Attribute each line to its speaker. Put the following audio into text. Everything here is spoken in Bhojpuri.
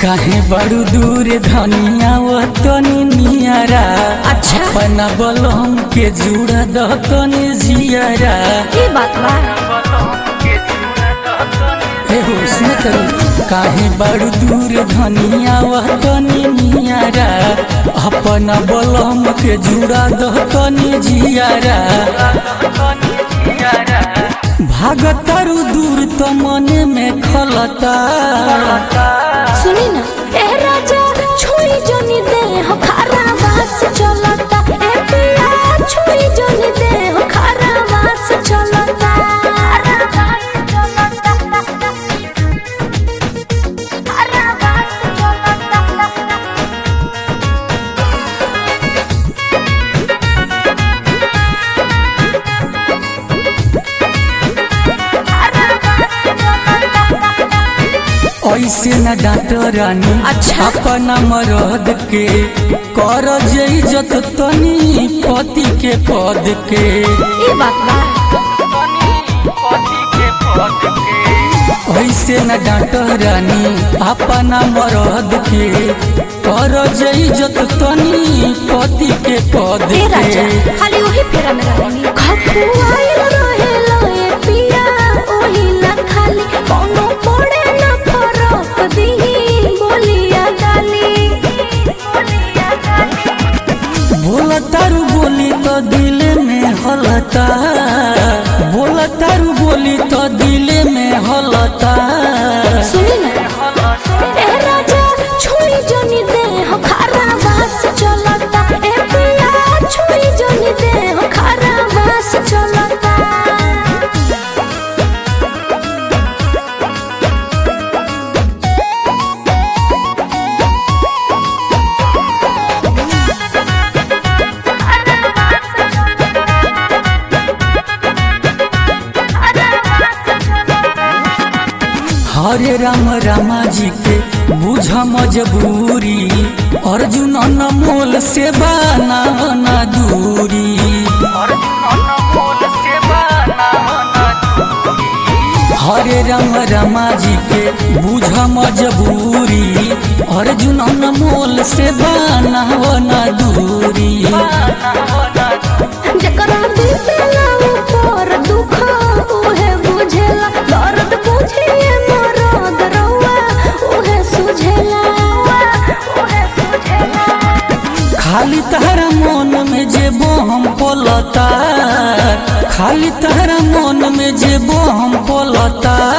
Speaker 1: काहे बड़ू दूर धनिया वो तनी नियारा
Speaker 2: अच्छा।
Speaker 1: अपना बलम के जुड़ा द तनी जियारा
Speaker 2: की बात बा
Speaker 1: हे हुस्न करू काहे बड़ू दूर धनिया वो तनी नियारा अपना बलम के जुड़ा द तनी जियारा भागतारू दूर तो मन में खलता
Speaker 2: सुनी ना ए राजा छुई जोनी दे हो खारा वास चलता ए पिया छुई जोनी दे हो खारा वास चलता खारा वास चलता खारा वास चलता
Speaker 1: ऐसे न डांट रानी
Speaker 2: अच्छा।
Speaker 1: अपना मरद के कर जे इज्जत तनी पति के पद के
Speaker 2: ई बात बा
Speaker 1: ऐसे न डांट रानी अपना मरद के कर जे इज्जत तनी पति के पद
Speaker 2: ए राजा
Speaker 1: के
Speaker 2: खाली वही फेरा में रहनी खपुआइल रहेला ए पिया ओही ना खाली कोनो पड़े ना फरक दिही बोलिया गाली बोलिया गाली
Speaker 1: बोल तारू बोली तो दिल में हलता बोल तारू बोली तो दिल में हलता
Speaker 2: सुनी ना ए राजा छुई जोनी दे हो खारा वास चलता ए पिया छुई जोनी दे हो खारा वास चलता
Speaker 1: हरे राम रामा जी के बुझ मजबूरी अर्जुन अनमोल से बाना ना दूरी हरे राम रामा जी के बुझ मजबूरी अर्जुन अनमोल से बाना ना दूरी
Speaker 2: जकरा बीतेला ऊपर दुख उहे बुझेला दर्द बुझिए मरद रउआ उहे सुझेला उहे सुझेला
Speaker 1: खाली तहरा मन में जे हम पलता खाली तहरा मन में जे हम पलता